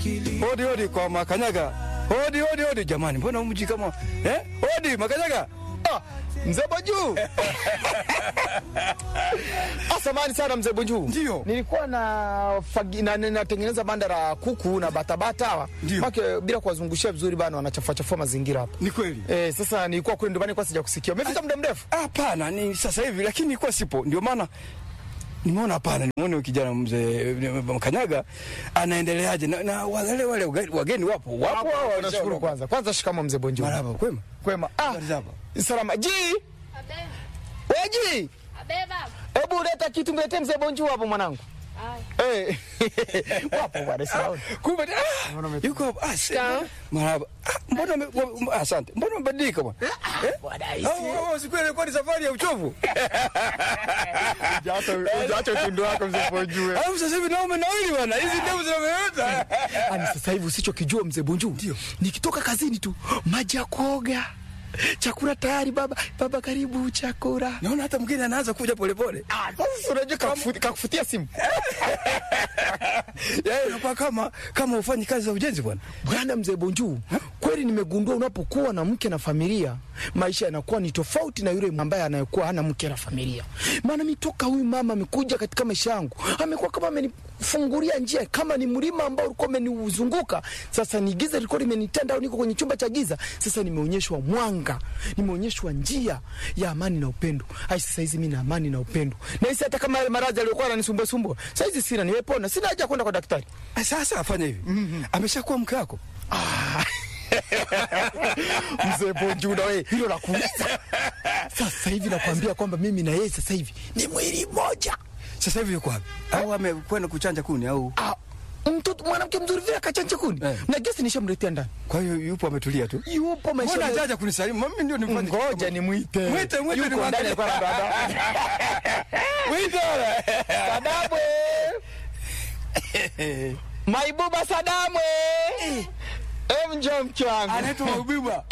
Hodi hodi kwa Makanyaga. Hodi hodi hodi jamani, mbona mji kama eh? Hodi Makanyaga. Ah, mzee Bonju. Asamani sana mzee Bonju. Ndio. Nilikuwa na fagi, na, na, natengeneza banda la kuku na batabata hawa. Ndio. Make bila kuwazungushia vizuri bana wanachafua chafua mazingira hapa. Ni kweli. Eh, sasa nilikuwa kule ndio kwa sija kusikia. Umefika muda mrefu? Hapana, ni sasa hivi lakini nilikuwa sipo. Ndio maana nimeona hapana, nimeona huyu kijana mzee Makanyaga anaendeleaje na, na wale wale wageni- wageni wapo wapo hao Nashukuru kwanza. Kwanza shikamo mzee Bonju. Marhaba, kwema. Kwema. Ah, Habari zako? salama. Ji, Abe, weji. abe baba. Hebu leta kitu mletee mzee Bonju hapo mwanangu. Aya. Eh. Wapo bwana siwaoni. Kumbe ah, yuko hapa. Ah, si- marhaba. Ah, mbona ume- ume- ah, asante. Mbona umebadilika bwana? Eh? Bwana Oh, oh, siku ile ilikuwa ni safari ya uchovu. Hujaacha utundu wako mzee Bonju. Alafu sasa hivi naume nawili bwana. Hizi ndevu zinameota. Ani sasa hivi usichokijua mzee Bonju, Ndio. nikitoka kazini tu maji ya kuoga, chakula tayari. Baba, baba, karibu chakula. Naona hata mgeni anaanza kuja polepole. Ah, Sasa unajua kakufu- kakufutia simu Yaani inakuwa kama kama ufanyi kazi za ujenzi bwana. bwana. Mzee Bonju, kweli nimegundua unapokuwa na mke na familia, maisha yanakuwa ni tofauti na yule ambaye anayekuwa hana mke na familia. Maana mi toka huyu mama amekuja katika maisha yangu, amekuwa kama amenifungulia njia, kama ni mlima ambao ulikuwa umeniuzunguka, sasa ni giza lilikuwa limenitenda, au niko kwenye chumba cha giza, sasa nimeonyeshwa mwanga, nimeonyeshwa njia ya amani na upendo. Ai, sasa hizi mi na amani na upendo, na hisi hata kama yale maradhi aliyokuwa ananisumbua sumbua, sasa hizi sina, nimepona, sina haja ya kwenda kwa daktari. Ah, Sasa afanye hivi. Ameshakuwa mke wako. Mzee Bonju, na wewe hilo la kuuliza. Sasa hivi nakwambia kwamba mimi na yeye sasa hivi ni mwili mmoja. Sasa hivi yuko wapi? Au amekwenda kuchanja kuni au Ah, mtoto mwanamke mzuri vile akachanja kuni Eh. na gesi nishamletea ndani, kwa hiyo yupo ametulia tu? yupo maisha Mbona ya- hajaja kunisalimu? Mimi ndio nimfanye. Ngoja nimwite, Mwite, mwite Yuko nimwangalie. ndani alikuwa anaandaa. Mwite wala. Sadamwe, Maibuba Sadamwe, em, njoo mke wangu. Anaitwa Mabiba.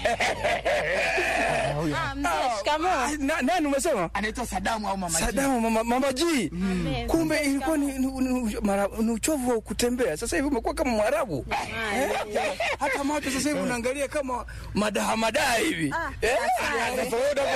Ah, mzee, shikamoo. Ah, na- Nani umesema? Anaitwa Sadamu au mama Sadamu mama, mama G. Abe, Kumbe mzee, ilikuwa ni, shikamoo. ni, ni, mara- ni uchovu wa kutembea. Sasa hivi umekuwa kama Mwarabu. Haya, ndio. Hata macho sasa hivi unaangalia kama madaha madaha hivi. Ah, Eh? asante.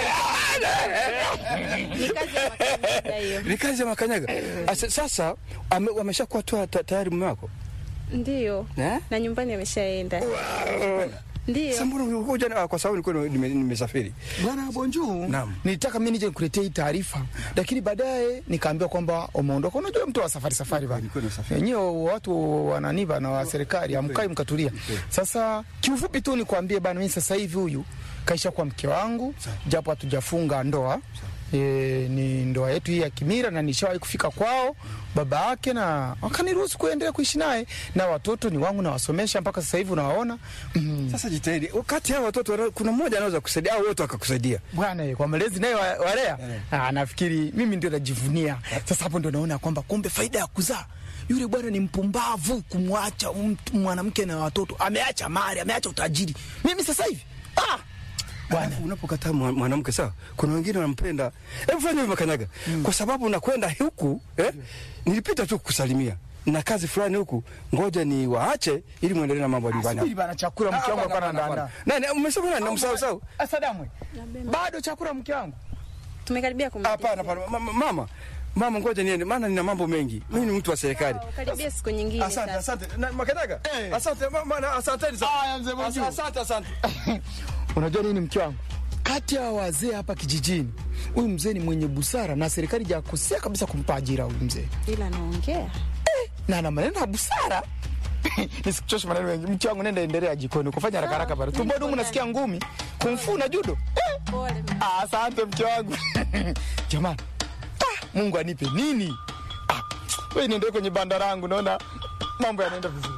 Ni kazi ya makanyaga hiyo. Ni kazi ya makanyaga. Asa- Sasa ame- wameshakuwa tu ta- tayari mume wako? Ndio. Eh? Na nyumbani ameshaenda. Sasa Ndio. mbona ulikuja na- kwa sababu nilikuwa nime- nimesafiri. Bwana Bonju, Naam. nilitaka mimi nije nikuletee hii taarifa, lakini baadaye nikaambiwa kwamba umeondoka. Unajua mtu wa safari safari bana, Nilikuwa nasafiri. wenyewe watu wananiva na wa serikali amkai mkatulia. Sasa kiufupi tu nikwambie bana, mimi sasa hivi huyu kaisha kwa mke wangu, japo hatujafunga ndoa E, ni ndoa yetu hii ya kimira na nishawahi kufika kwao baba yake na wakaniruhusu kuendelea kuishi naye na watoto ni wangu nawasomesha mpaka sasa hivi unawaona. Mm. Sasa jitahidi. Wakati hao watoto wana- kuna mmoja anaweza kusaidia au wote wakakusaidia. bwana eh, kwa malezi naye wa- walea ah, nafikiri mimi ndio najivunia sasa. Hapo ndio naona kwamba kumbe faida ya kuzaa yule bwana ni mpumbavu kumwacha mtu- mwanamke na watoto, ameacha mali, ameacha utajiri. Mimi sasa hivi ah, bwana Alafu unapokataa mwa- mwanamke sawa, kuna wengine wanampenda. Hebu fanya hivi Makanyaga, kwa sababu unakwenda huku eh, nilipita tu kukusalimia na kazi fulani huku, ngoja ni waache ili muendelee na mambo ya nyumbani. subiri bana, chakula mke wangu Hapana, akana hapana, ndaandaa. hapana. Nani umesema nani? Namsahau sahau. Asadamwe bado chakula mke wangu Tumekaribia kumaliza. Hapana, hapana. Mama, mama, mama, ngoja niende, maana nina mambo mengi. Mimi ni mtu wa serikali. Sawa, Karibia siku nyingine Asante, sasa. asante. Na Makanyaga, Eh. asante mama, na asanteni sana. Aya, mzee Bonju. Asa- Asante, asante. Unajua nini mke wangu, kati ya wazee hapa kijijini, huyu mzee ni mwenye busara na serikali jakosea kabisa kumpa ajira huyu mzee Ila naongea. na ana maneno ya busara. Nisikuchoshe maneno mengi, mke wangu, nenda endelea jikoni kufanya haraka haraka pale. Tumboni humu nasikia ngumi, kumfu na judo. Eh, Pole. ah, asante mke wangu. Jamani, ah, Mungu anipe nini? Ah, wewe niendelee kwenye banda langu, naona mambo yanaenda vizuri.